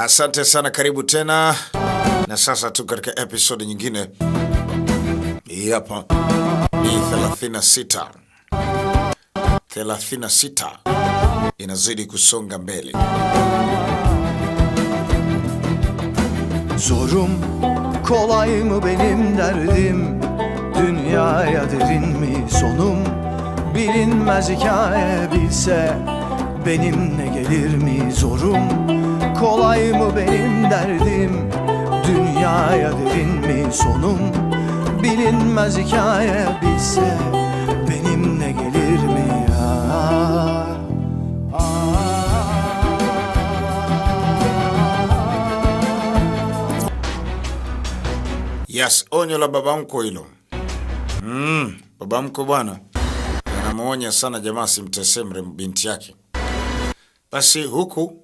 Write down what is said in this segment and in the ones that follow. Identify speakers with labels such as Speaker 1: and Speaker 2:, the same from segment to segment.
Speaker 1: Asante sana, karibu tena. Na sasa tu katika episode nyingine. Hii hapa ni 36. 36 inazidi kusonga mbele.
Speaker 2: Zorum kolay mı benim derdim Dünyaya derin mi sonum Bilinmez hikaye bilse Benimle gelir mi zorum Kolay mı benim derdim Dünyaya derin mi sonum Bilinmez hikaye bilse Benimle gelir mi ya
Speaker 1: Yes, onyo la baba mkwe hilo. Mm, baba mkwe bwana anamwonya sana jamaa simtesee mrembo binti yake. Basi huku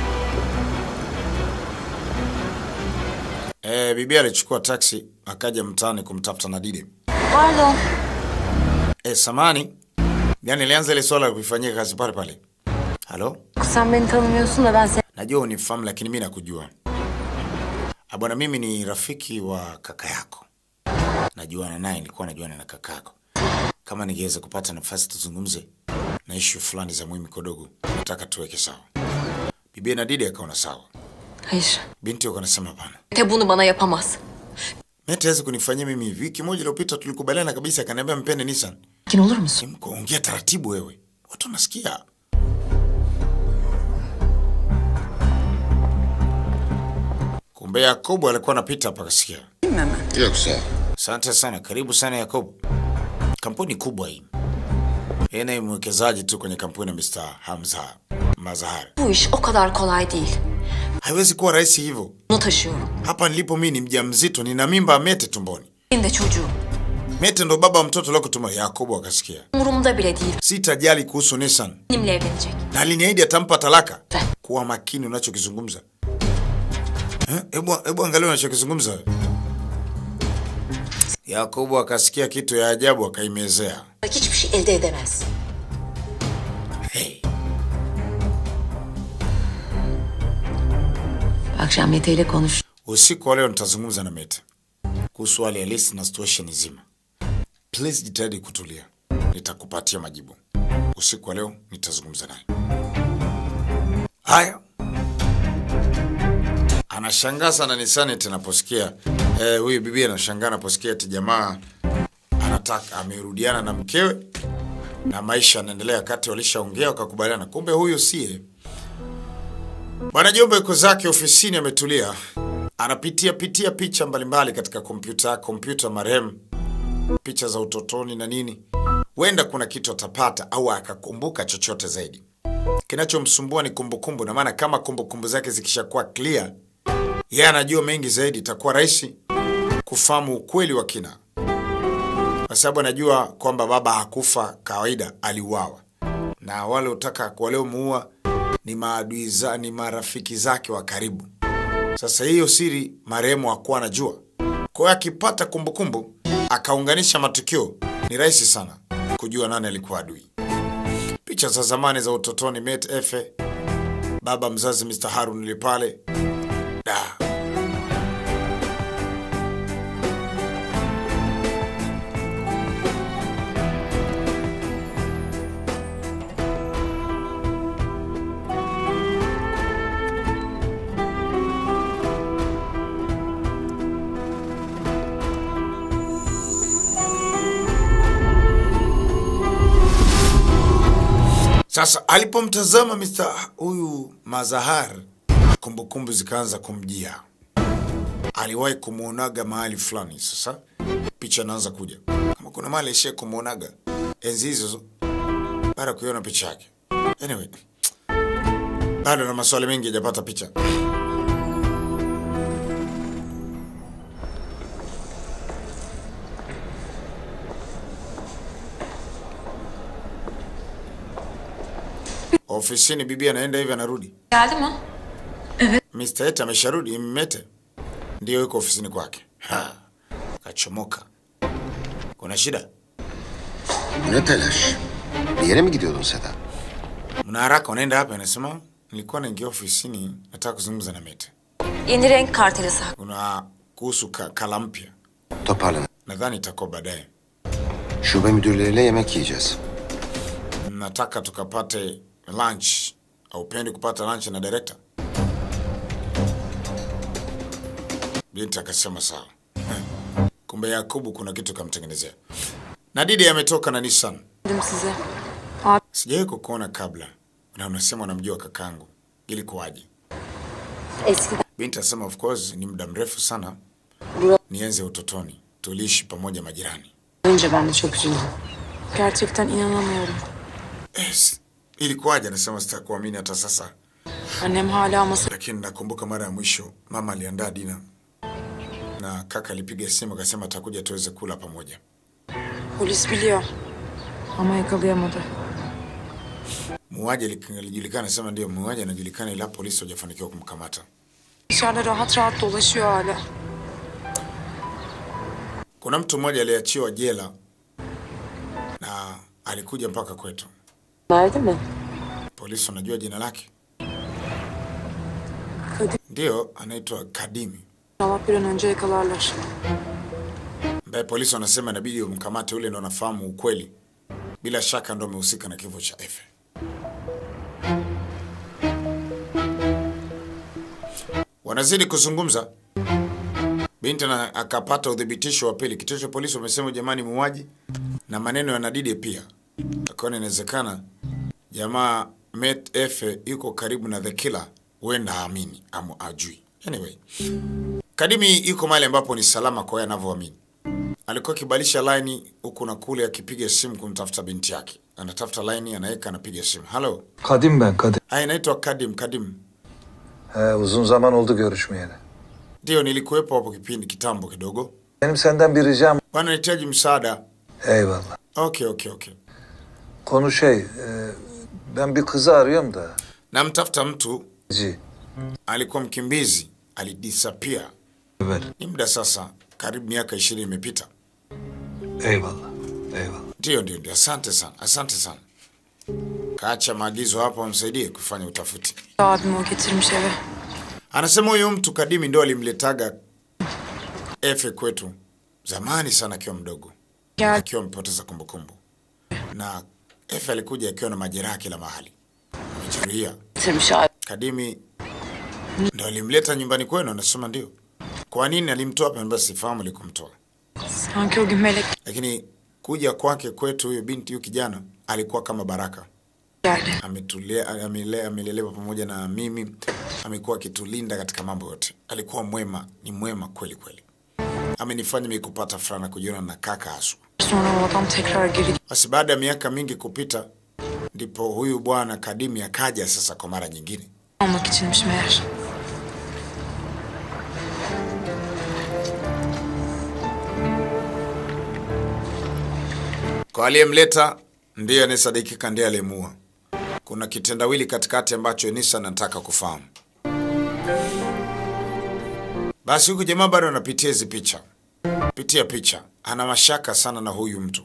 Speaker 1: eh, bibi alichukua taksi akaja mtaani kumtafuta Nadide.
Speaker 3: Pardon.
Speaker 1: Eh, samani, yani ilianza ile swala la kuifanyia kazi pale pale. Halo,
Speaker 3: Sen beni tanımıyorsun da ben seni...
Speaker 1: najua unifahamu lakini mi nakujua. Ah, Bwana, mimi ni rafiki wa kaka yako, najuana naye, nilikuwa najuana na kaka yako. Kama ningeweza kupata nafasi tuzungumze na ishu fulani za muhimu kidogo, nataka tuweke sawa. Bibi Nadide akaona sawa,
Speaker 3: Hayır.
Speaker 1: binti yako anasema hapana.
Speaker 3: Mete bunu bana yapamaz.
Speaker 1: Mete hawezi kunifanyia mimi hivi. Wiki moja iliyopita tulikubaliana kabisa, akaniambia mpende Nissan.
Speaker 3: Sakin olur musun?
Speaker 1: Mko ongea taratibu wewe, watu wanasikia. Kumbe Yakobo alikuwa anapita hapa akasikia.
Speaker 4: Yoksa
Speaker 1: Asante sana, karibu sana Yakobo. Kampuni kubwa hii. Yeye ni mwekezaji tu kwenye kampuni ya Mr. Hamza Mazahar.
Speaker 3: Bu iş o kadar kolay değil.
Speaker 1: Haiwezi kuwa rahisi hivyo.
Speaker 3: Bunu taşıyorum.
Speaker 1: Hapa nilipo mimi ni mjamzito, nina mimba ya Mete tumboni.
Speaker 3: Benim de çocuğum.
Speaker 1: Mete ndo baba wa mtoto leo kutuma. Yakobo akasikia.
Speaker 3: Umurumda bile değil.
Speaker 1: Sitajali kuhusu Nissan.
Speaker 3: Benimle evlenecek.
Speaker 1: na aliniahidi atampa talaka.
Speaker 3: Eh.
Speaker 1: Kuwa makini unachokizungumza. Eh, Hebu hebu angalia unachokizungumza. Yakobo akasikia kitu ya ajabu akaimezea.
Speaker 3: Hiçbir şey elde edemez.
Speaker 1: Hey.
Speaker 3: Akşam Mete ile konuş.
Speaker 1: Usiku wa leo nitazungumza na Mete kuhusu hali halisi na situation nzima. Please jitahidi kutulia, nitakupatia majibu. Usiku wa leo nitazungumza naye. Haya, anashangaa sana Nisani tunaposikia eh, huyu bibi anashangaa anaposikia ati jamaa anataka amerudiana na mkewe na maisha yanaendelea, kati walishaongea wakakubaliana, kumbe huyu siye. Bwana Jomba yuko zake ofisini ametulia, anapitia pitia picha mbalimbali katika kompyuta kompyuta marehemu, picha za utotoni na nini. Huenda kuna kitu atapata au akakumbuka chochote zaidi. Kinachomsumbua ni kumbukumbu, na maana kama kumbukumbu zake zikishakuwa clear, yeye anajua mengi zaidi, itakuwa rahisi kufahamu ukweli wa kina, kwa sababu anajua kwamba baba hakufa kawaida, aliuawa na wale utaka waliomuua ni maadui za, ni marafiki zake wa karibu. Sasa hiyo siri marehemu hakuwa anajua. Kwa hiyo akipata kumbukumbu akaunganisha matukio, ni rahisi sana kujua nani alikuwa adui. Picha za zamani za utotoni, Met Efe, baba mzazi Mr. Harun yule pale da. Sasa alipomtazama Mr. huyu Mazahar, kumbukumbu zikaanza kumjia. Aliwahi kumwonaga mahali fulani. Sasa picha inaanza kuja, kama kuna mahali aishie kumwonaga enzi hizo, baada ya kuiona picha yake. Anyway, bado na maswali mengi hajapata picha. Ofisini bibi anaenda hivi anarudi.
Speaker 3: Geldi mi?
Speaker 1: Mr. Ete amesharudi Mete. Ndiyo yuko ofisini kwake. Ha. Kachomoka. Kuna shida?
Speaker 4: bu ne telaş? Bir yere mi gidiyordun Seda?
Speaker 1: Mna haraka unaenda hapa anasema nilikuwa naingia ofisini Nataka kuzungumza na Mete.
Speaker 3: Yeni renk kartelesi.
Speaker 1: Kuna kuhusu ka, kala mpya.
Speaker 4: Toparlanın.
Speaker 1: Nadhani itakuwa baadaye.
Speaker 4: Şube müdürleriyle yemek yiyeceğiz.
Speaker 1: Nataka tukapate lunch. Haupendi kupata lunch na director? Binti akasema sawa. Eh. Kumbe Yakubu kuna kitu kamtengenezea. Na Didi ametoka na Nissan.
Speaker 5: Dedim size.
Speaker 1: Sijawahi kukuona kabla na unasema unamjua kakangu. Ilikuwaje?
Speaker 3: Eskiden
Speaker 1: Binti asema of course ni muda mrefu sana. Ni enzi ya utotoni. Tuliishi pamoja majirani.
Speaker 5: Önce ben de çok üzüldüm. Gerçekten inanamıyorum.
Speaker 1: Yes. Ilikuwaje? Anasema sitakuamini hata sasa.
Speaker 5: Annem hala masa...
Speaker 1: Lakini nakumbuka mara ya mwisho mama aliandaa dina na kaka alipiga simu akasema atakuja tuweze kula pamoja.
Speaker 5: Polis biliyor. Ama yakalayamadı.
Speaker 1: Muuaji ali- alijulikana, sema ndio muuaji anajulikana, ila polisi hawajafanikiwa kumkamata.
Speaker 5: Dışarıda rahat rahat dolaşıyor hala.
Speaker 1: Kuna mtu mmoja aliachiwa jela na alikuja mpaka kwetu.
Speaker 3: verdi mi?
Speaker 1: Polisi wanajua jina lake,
Speaker 5: Kadim.
Speaker 1: ndio anaitwa Kadimi,
Speaker 5: İnşallah bir an önce yakalarlar.
Speaker 1: ambaye polisi wanasema inabidi umkamate, ule ndo anafahamu ukweli. Bila shaka ndo amehusika na kifo cha Efe. Wanazidi kuzungumza, binti na akapata udhibitisho wa pili. Kituo cha polisi wamesema jamani, muuaji na maneno ya Nadide pia, akaona inawezekana jamaa Met Efe yuko karibu na the killer, huenda haamini ama ajui. Anyway, Kadimi yuko mahali ambapo ni salama kwa yeye anavyoamini. Alikuwa akibadilisha laini huku na kule, akipiga simu kumtafuta binti yake. Anatafuta laini, anaweka, anapiga simu. Halo,
Speaker 6: Kadim ben Kadim.
Speaker 1: haya, inaitwa Kadim. Kadim,
Speaker 6: He, uzun zaman oldu görüşmeyeli.
Speaker 1: ndio nilikuwepo hapo kipindi kitambo kidogo.
Speaker 6: Benim senden bir ricam.
Speaker 1: Bwana, nahitaji msaada.
Speaker 6: Eyvallah.
Speaker 1: Okay, okay, okay.
Speaker 6: Konu şey, e, ben bir kızı arıyorum da.
Speaker 1: Namtafuta mtu
Speaker 6: Ci.
Speaker 1: alikuwa mkimbizi, alidisappear.
Speaker 6: Ver.
Speaker 1: Ni muda sasa, karibu miaka ishirini imepita.
Speaker 6: Eyvallah. Eyvallah.
Speaker 1: Ndio, ndio, ndio. Asante sana, asante sana. Kaacha maagizo hapo, amsaidie kufanya utafiti.
Speaker 5: Abim o getirmiş eve.
Speaker 1: Anasema huyo mtu Kadimi ndo alimletaga Efe kwetu zamani sana akiwa mdogo,
Speaker 5: Gel.
Speaker 1: akiwa amepoteza kumbukumbu, na Efe alikuja akiwa na majeraha kila mahali, amejeruhia.
Speaker 3: Bitirmiş abi.
Speaker 1: Kadimi ndo alimleta nyumbani kwenu? Anasema ndio. Kwa nini alimtoa hapa? Anambia sifahamu alikomtoa,
Speaker 5: Sanki o gün melek
Speaker 1: lakini kuja kwake kwetu, huyo binti, huyo kijana alikuwa kama baraka.
Speaker 5: geldi.
Speaker 1: ametulea amele- amelelewa pamoja na mimi, amekuwa akitulinda katika mambo yote. Alikuwa mwema, ni mwema kweli kweli, amenifanya mimi kupata furaha na kujiona na kaka haswa.
Speaker 5: Sonra o adam tekrar geri
Speaker 1: Basi baada ya miaka mingi kupita, ndipo huyu bwana Kadimi akaja sasa kwa mara nyingine.
Speaker 5: almak içinmiş meğer.
Speaker 1: Kwa aliyemleta ndiye anayesadikika ndiye aliyemuua. Kuna kitendawili katikati ambacho Enisa anataka kufahamu. Basi huku jamaa bado anapitia hizi picha, pitia picha, ana mashaka sana na huyu mtu.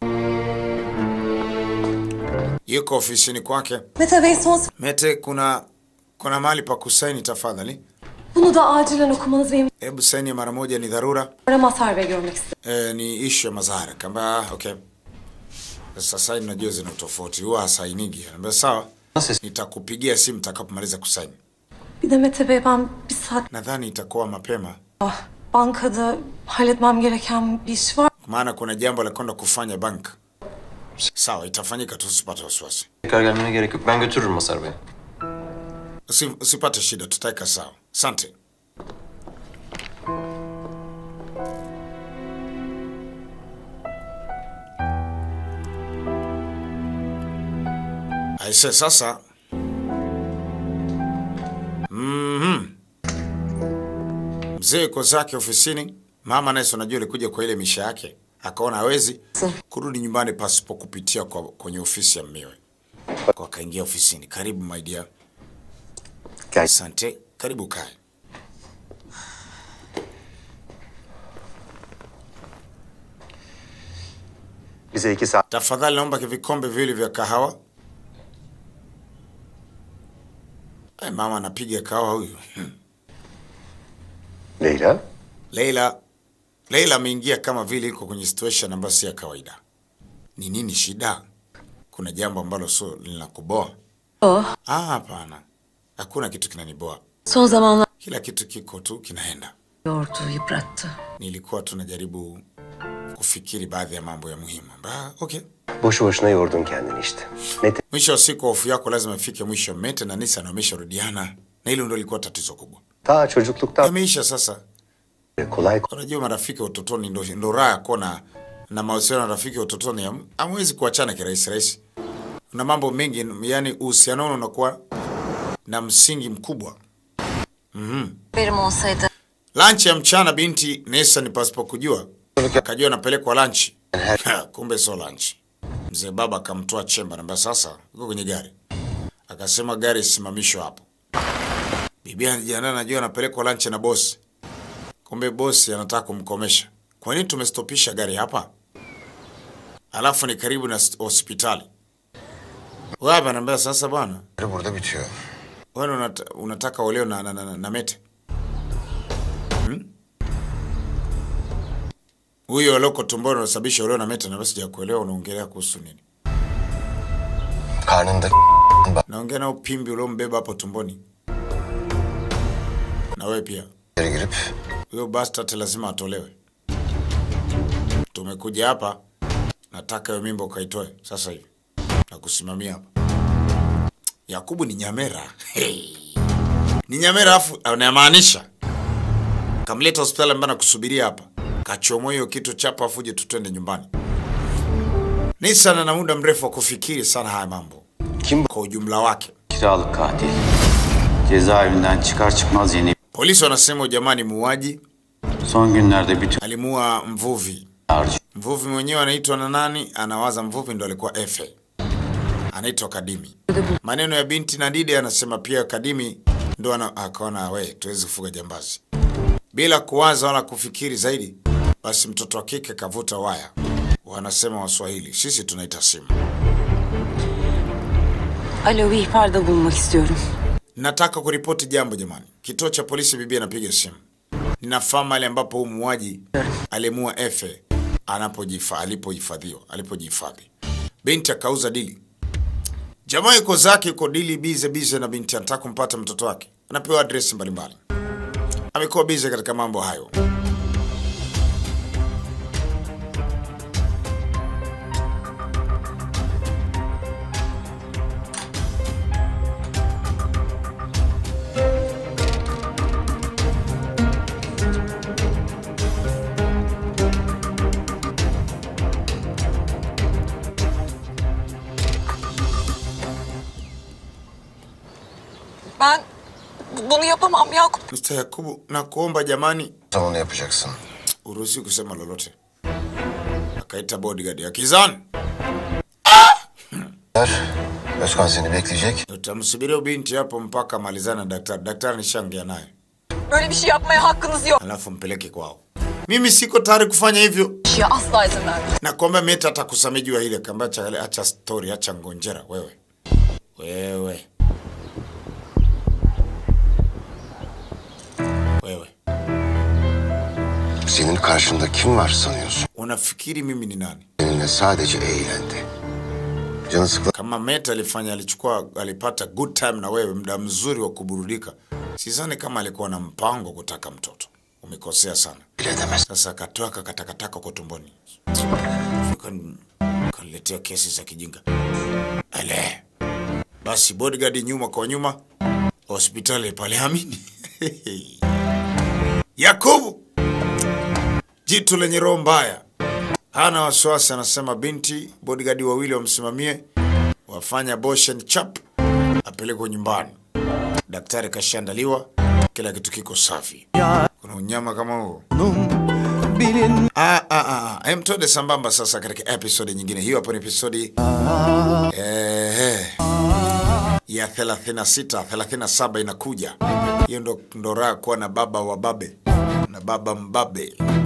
Speaker 1: Yuko ofisini kwake.
Speaker 7: Mete Bey son
Speaker 1: Mete, kuna kuna mahali pa kusaini tafadhali.
Speaker 7: bunu da acilen okumanız benim
Speaker 1: Hebu saini mara moja, ni dharura.
Speaker 7: Mazhar Bey görmek istedim.
Speaker 1: E, ni ishu ya Mazhara. Kamba ah, okay. Sasa saini najua zina utofauti, huwa hasainigi. Anambia sawa, nitakupigia simu nitakapomaliza kusaini.
Speaker 7: Bir de Mete Bey ben bir saat
Speaker 1: Nadhani itakuwa mapema,
Speaker 7: bankada halletmem gereken bir iş var.
Speaker 1: maana kuna jambo la kwenda kufanya bank. Sawa, itafanyika tu, usipate wasiwasi,
Speaker 8: Tekrar gelmene gerek yok. Ben götürürüm Masar Bey.
Speaker 1: Usi, usipate shida, tutaika sawa. Asante. Aise, sasa Mhm. Mzee yuko zake ofisini, mama naye si unajua alikuja kwa ile misha yake, akaona hawezi kurudi nyumbani pasipo kupitia kwa, kwenye ofisi ya mmewe, kwa akaingia ofisini. Karibu my dear. Asante, karibu kae.
Speaker 9: Bize iki saat
Speaker 1: Tafadhali naomba vikombe viwili vya kahawa. Ay, mama anapiga kawa huyu. Hmm.
Speaker 4: Leyla?
Speaker 1: Leila Leila ameingia kama vile iko kwenye situation ambayo si ya kawaida. Ni nini shida? Kuna jambo ambalo sio linakuboa?
Speaker 3: Oh,
Speaker 1: Ah, hapana. Hakuna kitu kinaniboa.
Speaker 3: son zamanlar
Speaker 1: Kila kitu kiko tu kinaenda.
Speaker 3: yordu, yıprattı.
Speaker 1: Nilikuwa tunajaribu kufikiri baadhi ya mambo ya muhimu. Ba, okay.
Speaker 9: Boşu boşuna yordun kendini işte. Ne
Speaker 1: Mwisho wa siku hofu yako lazima ifike mwisho. Mete na Nisa na wamesharudiana na hilo ndio lilikuwa tatizo kubwa.
Speaker 9: Ta çocukluktan
Speaker 1: Yameisha sasa.
Speaker 9: beri kolay
Speaker 1: Unajua marafiki wa utotoni ndo, ndo raha ya kuwa na, na mahusiano na rafiki wa utotoni ham- hamwezi kuachana kirahisi rahisi. Kuna mambo mengi, yani uhusiano wenu unakuwa na msingi mkubwa.
Speaker 3: Benim olsaydı
Speaker 1: Lunch ya mchana binti Nesa ni pasipo kujua akajua anapelekwa lunch. Kumbe sio lunch. Mzee baba akamtoa chemba namba sasa uko kwenye gari. Akasema gari isimamishwe hapo. Bibi anajiandaa anajua anapelekwa lunch na bosi. Kumbe bosi anataka kumkomesha. Kwa nini tumestopisha gari hapa? Alafu ni karibu na st- hospitali. Wewe anambia sasa bwana,
Speaker 4: Burada bitiyor.
Speaker 1: wewe unata, unataka oleo na, na, na, na, na Mete. Huyo aloko tumboni unasababisha oleo na Mete na basi sijakuelewa unaongelea kuhusu nini?
Speaker 4: Karnında
Speaker 1: Naongea na upimbi uliombeba hapo tumboni. Na wewe pia.
Speaker 4: yere girip
Speaker 1: Huyo bastard lazima atolewe. Tumekuja hapa, nataka hiyo mimba ukaitoe sasa hivi. Na kusimamia hapa. Yakubu ni nyamera. Hey. Ni nyamera afu anamaanisha. Kamleta hospitali ambayo nakusubiria hapa. Kachomoa hiyo kitu chapa afu uje tutende nyumbani. Ni sana na muda mrefu wa kufikiri sana haya mambo.
Speaker 4: Kim
Speaker 1: Kwa ujumla wake.
Speaker 10: Kiralık katil. Cezaevinden çıkar çıkmaz yeni
Speaker 1: Polisi wanasema jamani muuaji
Speaker 10: son günlerde bütün
Speaker 1: alimuua mvuvi.
Speaker 10: harcı.
Speaker 1: Mvuvi mwenyewe anaitwa na nani? Anawaza mvuvi ndo alikuwa Efe, anaitwa Kadimi. Maneno ya binti na Dide anasema pia Kadimi ndo ana, akaona we, tuwezi kufuga jambazi bila kuwaza wala kufikiri zaidi. Basi mtoto wa kike kavuta waya, wanasema Waswahili, sisi tunaita simu.
Speaker 3: Alo bir ihbarda bulunmak istiyorum.
Speaker 1: Nataka kuripoti jambo jamani. Kituo cha polisi, bibi anapiga simu. Ninafahamu mahali ambapo huu muuaji alimuua Efe anapojifa alipohifadhiwa alipojihifadhi. Binti akauza dili. Jamaa yuko zake yuko dili bize bize na binti anataka kumpata mtoto wake. Anapewa address mbalimbali. Amekuwa bize katika mambo hayo.
Speaker 5: Ben bunu yapamam Yakup.
Speaker 1: Mr. Yakubu, nakuomba jamani,
Speaker 4: sen onu yapacaksın.
Speaker 1: uruhusi kusema lolote. Akaita bodyguard ya Kizan.
Speaker 4: Özkan seni bekleyecek.
Speaker 1: Utamsubiria binti hapo mpaka malizana na daktari. Daktari nishaongea naye,
Speaker 5: Böyle bir şey yapmaya hakkınız yok.
Speaker 1: alafu mpeleke kwao. Mimi siko tayari kufanya hivyo.
Speaker 5: Bir şeye asla izin vermem.
Speaker 1: Nakwambia Meta atakusamea juu ya ile kamba cha acha story, acha ngonjera wewe. Wewe. Wewe.
Speaker 4: Senin karşında kim var sanıyorsun?
Speaker 1: Unafikiri mimi ni nani?
Speaker 4: Seninle sadece eğlendi. Canı sıkılan
Speaker 1: Kama Meta alifanya alichukua alipata good time na wewe, muda mzuri wa kuburudika. Sidhani kama alikuwa na mpango wa kutaka mtoto. Umekosea sana.
Speaker 4: bile edemez.
Speaker 1: Sasa akatoa kakatakataka kwa tumboni. Kan- Kaniletea kesi za kijinga. Ale. Basi bodyguard nyuma kwa nyuma. Hospitali pale amini. Yakubu. Jitu lenye roho mbaya. Hana wasiwasi anasema binti bodyguard wawili wamsimamie wafanya abortion chap apelekwe nyumbani. Daktari kashaandaliwa, kila kitu kiko safi. Kuna unyama kama huo.
Speaker 2: bilin
Speaker 1: Ah, ah, ah, ah. Em, twende sambamba sasa katika episode nyingine. Hiyo hapo ni episode eh, ya 36, 37 inakuja. Hiyo ndo, ndo raha kuwa na baba wa babe na baba mbabe.